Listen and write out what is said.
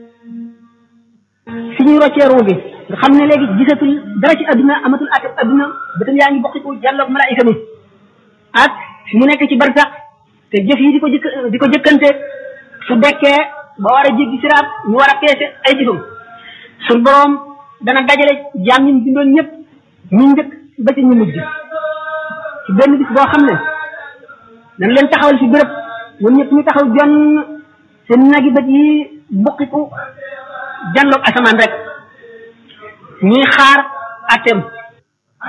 fi ñuy roccee ruu gi nga xam ne léegi gisatul dara ci adduna amatul ate adduna bëtam yaa ngi bokkiku jàlloog malaayika mi ak fi mu nekk ci barsax te jëf yi di ko jëkk di ko jëkkante su dekkee ba war a jéggi siraat ñu war a peese ay jëfam suñ boroom dana dajale jaam ñi bindoon ñëpp ñu njëkk ba ci ñu mujj ci benn bis boo xam ne dañ leen taxawal fi béréb ñoom ñëpp ñu taxaw jonn seen nagi bët yi bokkiku janloog asamaan rek ñuy xaar atem